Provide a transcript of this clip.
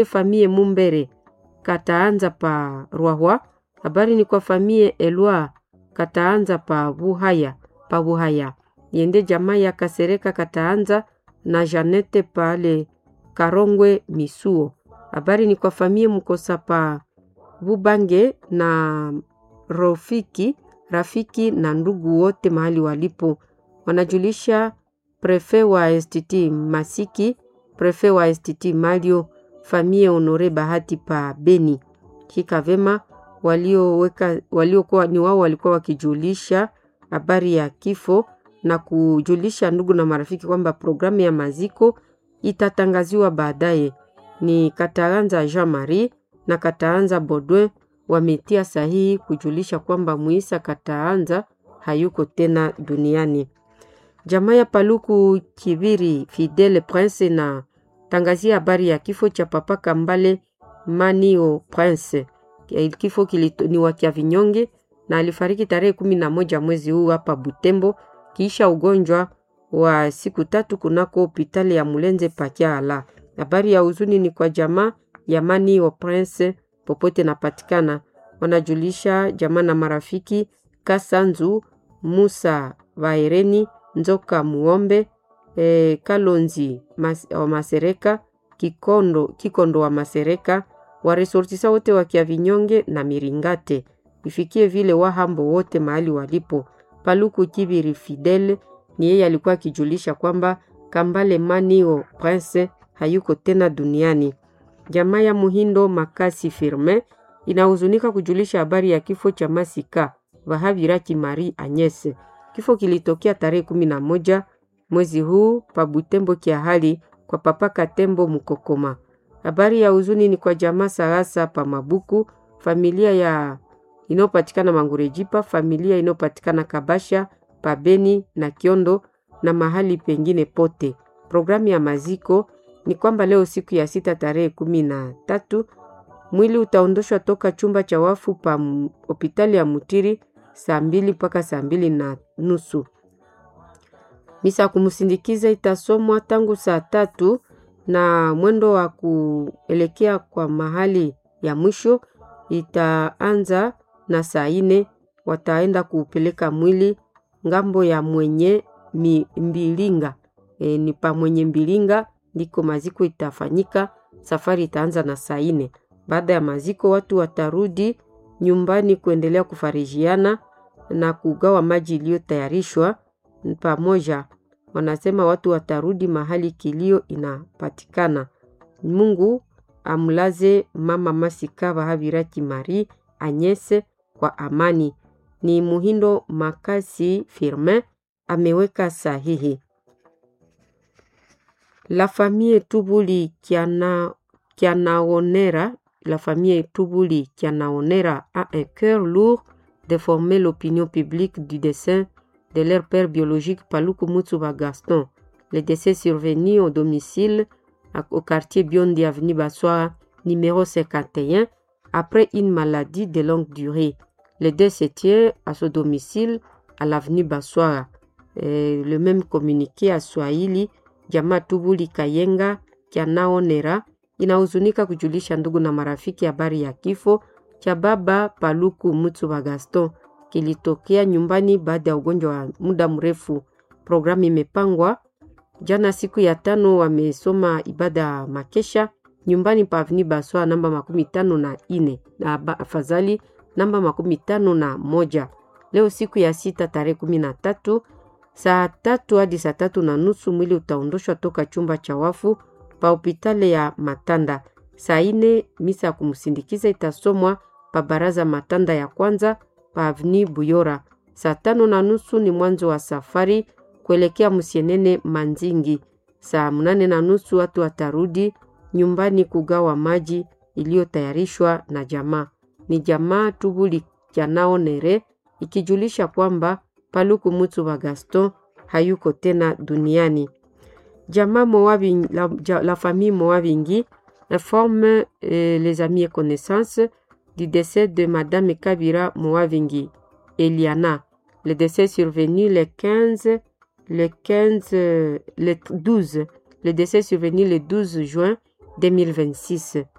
famille Mumbere kataanza pa Rwahwa. Habari ni kwa famille Elwa kataanza pa Buhaya pa Buhaya. Yende jamaa ya Kasereka kataanza na Janete pale Karongwe Misuo. Habari ni kwa famille Mkosa pa Bubange na Rofiki rafiki na ndugu wote mahali walipo wanajulisha prefe wa STT Masiki, prefe wa STT Mario, famie Honore Bahati pa Beni. Shika vema walioweka waliokuwa ni wao walikuwa wakijulisha habari ya kifo na kujulisha ndugu na marafiki kwamba programu ya maziko itatangaziwa baadaye. Ni Kataanza Jean Marie na Kataanza Baudouin wametia sahihi kujulisha kwamba Muisa Kataanza hayuko tena duniani. Jamaa ya Paluku Kibiri Fidele Prince na tangazia habari ya kifo cha Papa Kambale Manio Prince. Kifo kilito, ni wakia vinyonge na alifariki tarehe kumi na moja mwezi huu hapa Butembo kisha ugonjwa wa siku tatu kunako hospitali ya Mulenze Pakiala. Habari ya huzuni ni kwa jamaa ya Manio Prince popote napatikana, wanajulisha jamaa na marafiki Kasanzu Musa Vaereni Nzoka Muombe e, Kalonzi mas, wa Masereka Kikondo, Kikondo wa Masereka waresortisa wote wa Kiavinyonge na Miringate ifikie vile wahambo wote mahali walipo. Paluku Kibiri Fidel ni yeye alikuwa akijulisha kwamba Kambale Manio Prince hayuko tena duniani. Jamaa ya Muhindo Makasi Firme inahuzunika kujulisha habari ya kifo cha Masika Vahaviraki Marie Agnese. Kifo kilitokea tarehe kumi na moja mwezi huu pa Butembo Kiahali kwa Papa Katembo Mukokoma. Habari ya huzuni ni kwa jamaa Sarasa pa Mabuku, familia ya inayopatikana Mangurejipa, familia inayopatikana Kabasha pa Beni na Kiondo na mahali pengine pote. Programu ya maziko ni kwamba leo siku ya sita tarehe kumi na tatu mwili utaondoshwa toka chumba cha wafu pa hospitali ya Mutiri saa mbili mpaka saa mbili na nusu. Misa kumsindikiza itasomwa tangu saa tatu na mwendo wa kuelekea kwa mahali ya mwisho itaanza na saa ine. Wataenda kuupeleka mwili ngambo ya mwenye mi, mbilinga e, ni pa mwenye mbilinga ndiko maziko itafanyika. Safari itaanza na saa ine. Baada ya maziko, watu watarudi nyumbani kuendelea kufarijiana na kugawa maji iliyotayarishwa pamoja. Wanasema watu watarudi mahali kilio inapatikana. Mungu amlaze mama Masika Vahaviraki Marie Agnese kwa amani. Ni Muhindo Makasi Firmin ameweka sahihi. La famille Tubuli Kiana, Kianaonera, la famille Tubuli Kianaonera a un cœur lourd de former l'opinion publique du dessin de leur père biologique Paluku Mutsuba Gaston. Le décès survenu au domicile au quartier Biondi Avenue Bassoa, numéro 51, après une maladie de longue durée. Le décès tient à ce domicile à l'avenue Bassoa. Le même communiqué à Swahili Jamaa Tubuli Kayenga Kianaonera inahuzunika kujulisha ndugu na marafiki habari ya kifo cha baba Paluku Mutsuba Gaston kilitokea nyumbani baada ya ugonjwa wa muda mrefu. Programu imepangwa jana, siku ya tano, wamesoma ibada ya makesha nyumbani pa Avni Baswa namba makumi tano na ine na afadhali namba makumi tano na moja. Leo siku ya sita tarehe kumi na tatu saa tatu hadi saa tatu na nusu mwili utaondoshwa toka chumba cha wafu pa hopitali ya Matanda. Saa ine misa ya kumsindikiza itasomwa pa baraza Matanda ya kwanza pa Avni Buyora. Saa tano na nusu ni mwanzo wa safari kuelekea Musienene Manzingi. Saa mnane na nusu watu watarudi nyumbani kugawa maji iliyotayarishwa na jamaa. Ni jamaa Tubuli Kianaonere ikijulisha kwamba Paluku Mutsuba Gaston hayuko tena duniani. Jamaa Moabing, la, la famille Moabingi informe euh, les amis et connaissances du décès de Madame Kabira Moavingi, Eliana. Le décès survenu le 15, le 15, le 12. Le décès survenu le 12 juin 2026.